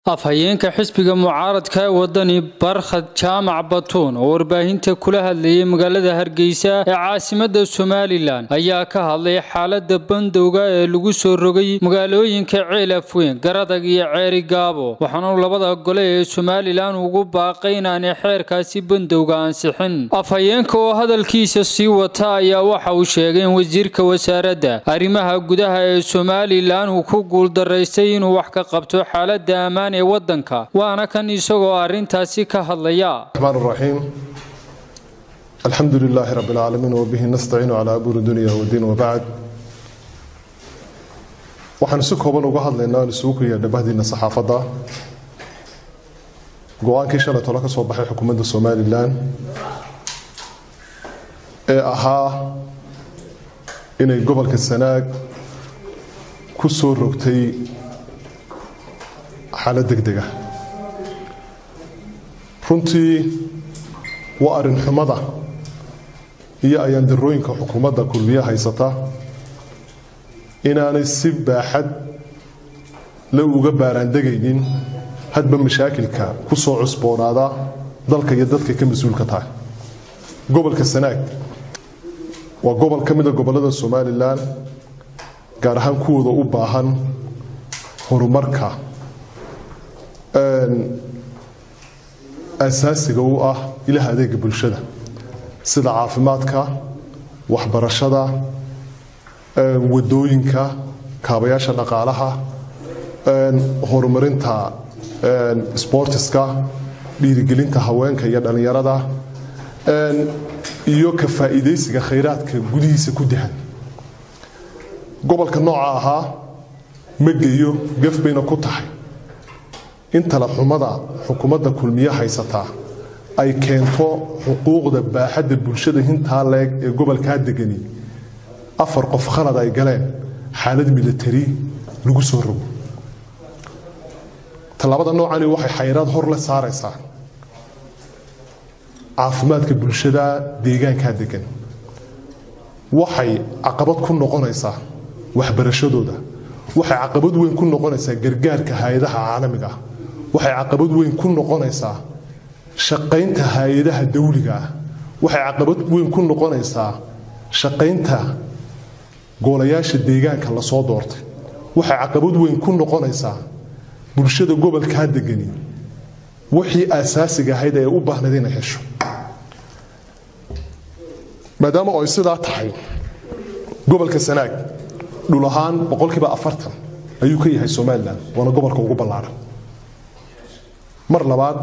afhayeenka xisbiga mucaaradka ee wadani barkhad jaamac batuun oo warbaahinta kula hadlayay magaalada hargeysa ee caasimada somalilan ayaa ka hadlay xaalada bandowga ee lagu soo rogay magaalooyinka ceel afweyn garadag iyo ceeri gaabo waxaanu labada gole ee somalilan ugu baaqay inaanay xeerkaasi bandowga ansixin afhayeenka oo hadalkiisa sii wata ayaa waxa uu sheegay in wasiirka wasaaradda arrimaha gudaha ee somalilan uu ku guuldaraystay inuu wax ka qabto xaalada ammaan ee wadanka waana kan isagoo arintaasi ka hadlaya الرحمن الرحيم الحمد لله رب العالمين وبه نستعين على أمور الدنيا والدين وبعد waxaan si kooban uga hadlaynaa aan isugu yeedha bahdiina saxaafadda go-aankii shalay tolo ka soo baxay xukuumadda somalilan ee ahaa inay gobolka sanaag ku soo rogtay xaalad degdega runtii waa arrin xumada iyo ayaandarooyinka xukuumadda kulmiye haysata inaanay si baaxad la uga baaraandegaynin hadba mashaakilka ku soo cusboonaada dalka iyo dadka ka mas-uulka tahay gobolka sanaag waa gobol ka mida gobollada somalilan gaar ahaan kuwooda u baahan horumarka asaasiga u ah ilaha adeega bulshada sida caafimaadka waxbarashada wadooyinka kaabayaasha dhaqaalaha horumarinta sbortiska dhiirigelinta haweenka iyo dhallinyarada iyo ka faa'iidaysiga khayraadka gudihiisa ku dahan gobolka nooca ahaa ma geeyo gaf bayna ku tahay in talaxumada xukuumadda kulmiye haysataa ay keento xuquuqda baaxadda bulshada hintaa leeg ee gobolkaa degani afar qof khalad ay galeen xaalad milatari lagu soo rogo tallaabada noocani waxay xayraad hor la saaraysaa caafimaadka bulshada deegaankaa degan waxay caqabad ku noqonaysaa waxbarashadooda waxay caqabad weyn ku noqonaysaa gargaarka hay-adaha caalamiga ah waxay caqabad weyn ku noqonaysaa shaqaynta hay-adaha dawliga ah waxay caqabad weyn ku noqonaysaa shaqaynta goolayaasha deegaanka lasoo doortay waxay caqabad weyn ku noqonaysaa bulshada gobolkaa degani wixii asaasiga ahayd ee u baahnayd inay hesho maadaama ay sidaa tahay gobolka sanaag dhul ahaan boqolkiiba afartan ayuu ka yahay somalilan waana gobolka ugu ballaaran mar labaad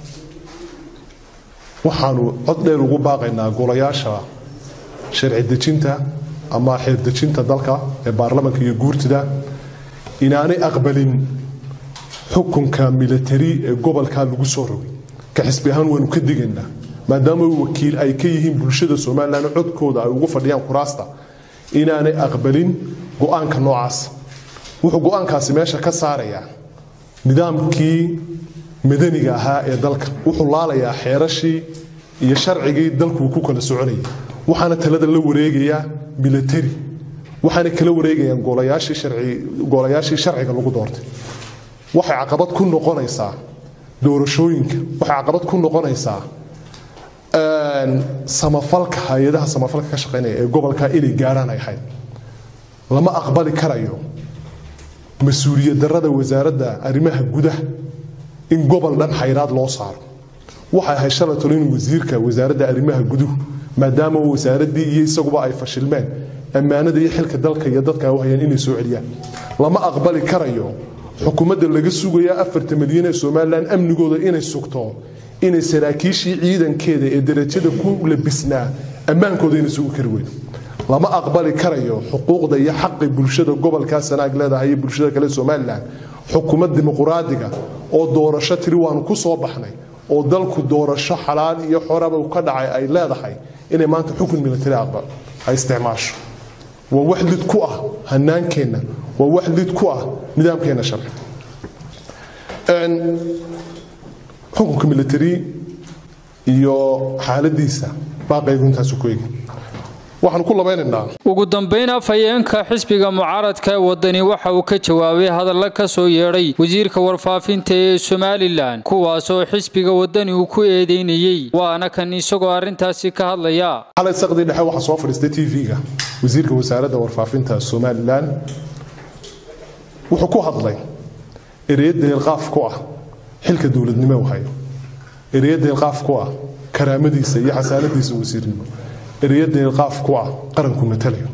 waxaanu cod dheer ugu baaqaynaa golayaasha sharci dejinta ama xeerdejinta dalka ee baarlamanka iyo guurtida inaanay aqbalin xukunka milatari ee gobolkaa lagu soo rogay ka xisbi ahaan waanu ka digaynaa maadaama wakiil ay ka yihiin bulshada somalilan codkooda ay ugu fadhiyaan kuraasta inaanay aqbalin go-aanka noocaas wuxuu go-aankaasi meesha ka saarayaa nidaamkii madaniga ahaa ee dalka wuxuu laalayaa xeerashii iyo sharcigii dalkuu ku kala soconayay waxaana talada la wareegayaa milatari waxaana kala wareegayaan goolayaashii sharciga lagu doortay waxay caqabad ku noqonaysaa doorashooyinka waxay caqabad ku noqonaysaa samafalka hay-adaha samafalka ka shaqaynaya ee gobolka inay gaarhaan ay ahayd lama aqbali karayo mas-uuliyad darada wasaaradda arrimaha gudaha in gobol dhan xayraad loo saaro waxay ahayd shalay tolo in wasiirka wasaaradda arrimaha guduhu maadaama wasaaraddii iyo isaguba ay fashilmeen ammaanada iyo xilka dalka iyo dadka u hayaan inay soo celiyaan lama aqbali karayo xukuumadda laga sugaya afarta milyan ee somalilan amnigooda inay sugto inay saraakiishii ciidankeeda ee darajada ku labisnaa ammaankooda inay sugi kari weydo lama aqbali karayo xuquuqda iyo xaqi bulshada gobolkaa sanaag leedahay iyo bulshada kale somalilan xukuumad dimuquraadiga oo doorasho tiri waanu ku soo baxnay oo dalku doorasho xalaal iyo xoraba ka dhacay ay leedahay inay maanta xukun milatari aqbal ay isticmaasho waa wax lid ku ah hanaankeenna waa wax lid ku ah nidaamkeenna sharci xukunka milatari iyo xaaladiisa baaqaygu intaasu ku egi waxaanu ku labaynaynaa ugu dambayn afhayeenka xisbiga mucaaradka ee wadani waxa uu ka jawaabay hadalla ka soo yeedhay wasiirka warfaafinta ee somalilan kuwaasoo xisbiga wadani uu ku eedeynayey waana kan isagoo arrintaasi ka hadlaya xalay saqdii dhexe waxaa soo fadhiistay t v-ga wasiirka wasaaradda warfaafinta somalilan wuxuu ku hadlay ereyo deelqaaf ku ah xilka dowladnimo u hayo ereyo deelqaaf ku ah karaamadiisa iyo xasaanadiisa wasiirnimo ereyo deelqaaf ku ah qaranku matalayo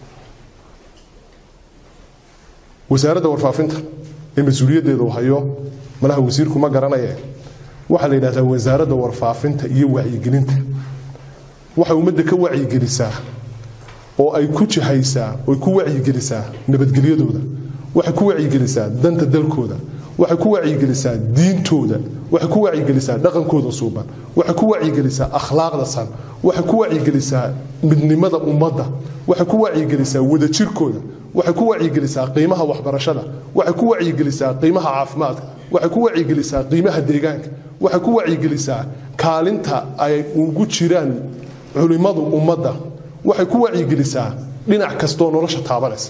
wasaaradda warfaafinta ee mas-uuliyaddeeda uu hayo malaha wasiirku ma garanaye waxaa la yidhahdaa wasaaradda warfaafinta iyo wacyigelinta waxay ummadda ka wacyigelisaa oo ay ku jihaysaa oy ku wacyigelisaa nabadgelyadooda waxay ku wacyigelisaa danta dalkooda waxay ku wacyigelisaa diintooda waxay ku wacyigelisaa dhaqankooda suuban waxay ku wacyigelisaa akhlaaqda san waxay ku wacyigelisaa midnimada ummadda waxay ku wacyigelisaa wadajirkooda waxay ku wacyigelisaa qiimaha waxbarashada waxay ku wacyigelisaa qiimaha caafimaadka waxay ku wacyigelisaa qiimaha deegaanka waxay ku wacyigelisaa kaalinta ay ugu jiraan culimmadu ummadda waxay ku wacyigelisaa dhinac kastoo nolosha taabanaysa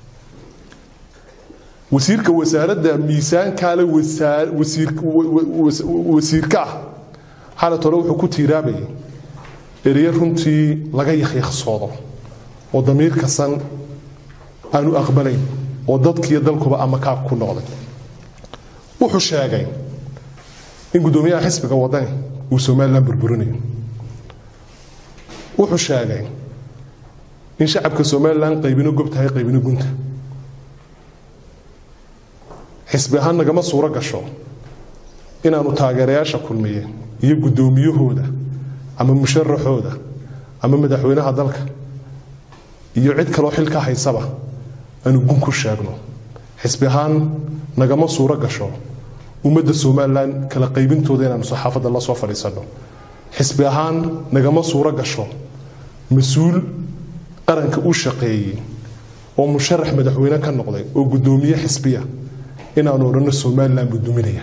wasiirka wasaaradda miisaankaale wasiirka ah xalat hore wuxuu ku tiiraabayay ereyo runtii laga yakyaksoodo oo damiirka san aanu aqbalayn oo dadkiiyo dalkuba amakaab ku noqday wuxuu sheegay in guddoomiyaha xisbiga wadani uu somalilan burburinayo wuxuu sheegay in shacabka somalilan qaybino gob tahay qaybino gunta xisbi ahaan nagama suuro gasho inaanu taageerayaasha kulmiye iyo guddoomiyahooda ama musharaxooda ama madaxweynaha dalka iyo cid kaloo xilka haysaba aanu gun ku sheegno xisbi ahaan nagama suuro gasho ummadda somalilan kala qaybintooda inaanu saxaafadda la soo fadhiisanno xisbi ahaan nagama suuro gasho mas-uul qaranka u shaqeeyey oo musharax madaxweyne ka noqday oo guddoomiye xisbiya inaanu odhanno somalilan buu duminaya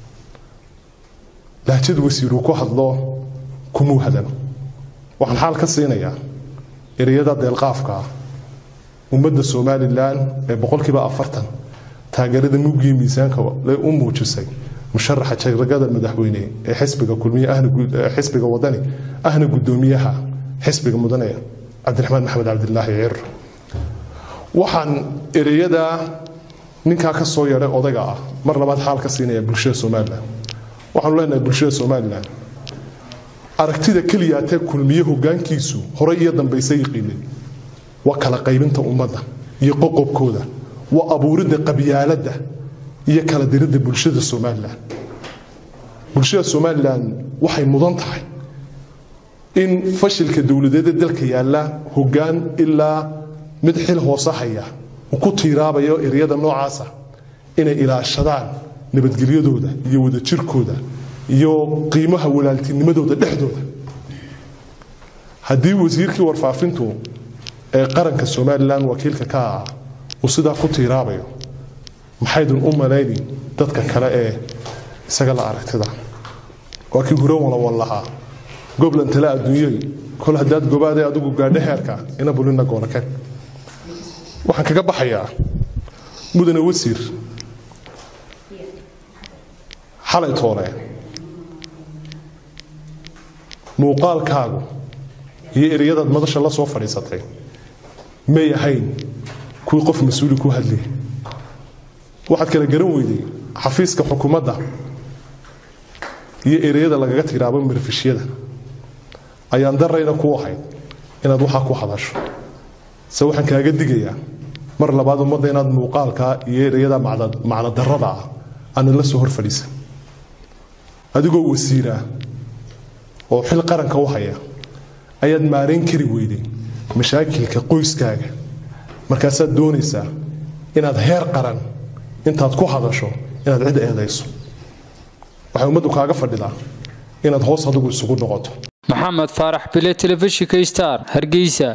lahjad wasiiruu ku hadlo kumuu hadan waxaan xaal ka siinayaa ereyada deelqaafka ah ummadda somalilan ee boqolkiiba afartan taageerada mugii miisaanka u muujisay musharaxa jaragada madaxweyne ee xisbiga kulmiye xisbiga wadani ahna guddoomiyaha xisbiga mudane cabdiraxmaan maxamed cabdilaahi cir waxaan ereyada ninkaa ka soo yeedhay odayga ah mar labaad xaal ka siinaya bulshada somalilan waxaanu leenahay bulshada somalilan aragtida keliyaatee kulmiye hogaankiisu horey iyo dambayse yiqiinay waa kala qaybinta ummadda iyo qoqobkooda waa abuuridda qabyaaladda iyo kala diridda bulshada somalilan bulshada somalilan waxay mudan tahay in fashilka dowladeeda dalka yaalla hogaan ilaa mid xil hoose haya uu ku tiiraabayo eryada noocaasa inay ilaashadaan nabadgelyadooda iyo wadajirkooda iyo qiimaha walaaltinimadooda dhexdooda haddii wasiirkii warfaafintu ee qaranka somalilan wakiilka ka ah uu sidaa ku tiiraabayo maxaydun u malayni dadka kale ee isaga la aragtida waa kii huro walawan lahaa goblan tale adduunyay kol haddaad gobaadee adigu gaadho heerka ina bulina goolakeen waxaan kaga baxayaa mudane wasiir xalay toole muuqaalkaagu iyo ereyadaad madasha la soo fadhiisatay may ahayn kuwii qof mas-uuli ku hadlay waxaad kala garan weyday xafiiska xukuumadda iyo ereyada lagaga tiraabo marfishyada ayaan darayna ku ahayd inaad waxaa ku hadasho se waxaan kaaga digayaa mar labaad ummadda inaad muuqaalkaa iyo ereyada macno darada ah aana la soo hor fadhiisa adigoo wasiira oo xil qaranka u haya ayaad maarayn kari weyday mashaakilka qoyskaaga markaasaad doonaysaa inaad heer qaran intaad ku hadasho inaad cid eedayso waxay ummaddu kaaga fadhidaa inaad hoos adigu isugu noqoto maxamed faarax bile telefishinka star hargeysa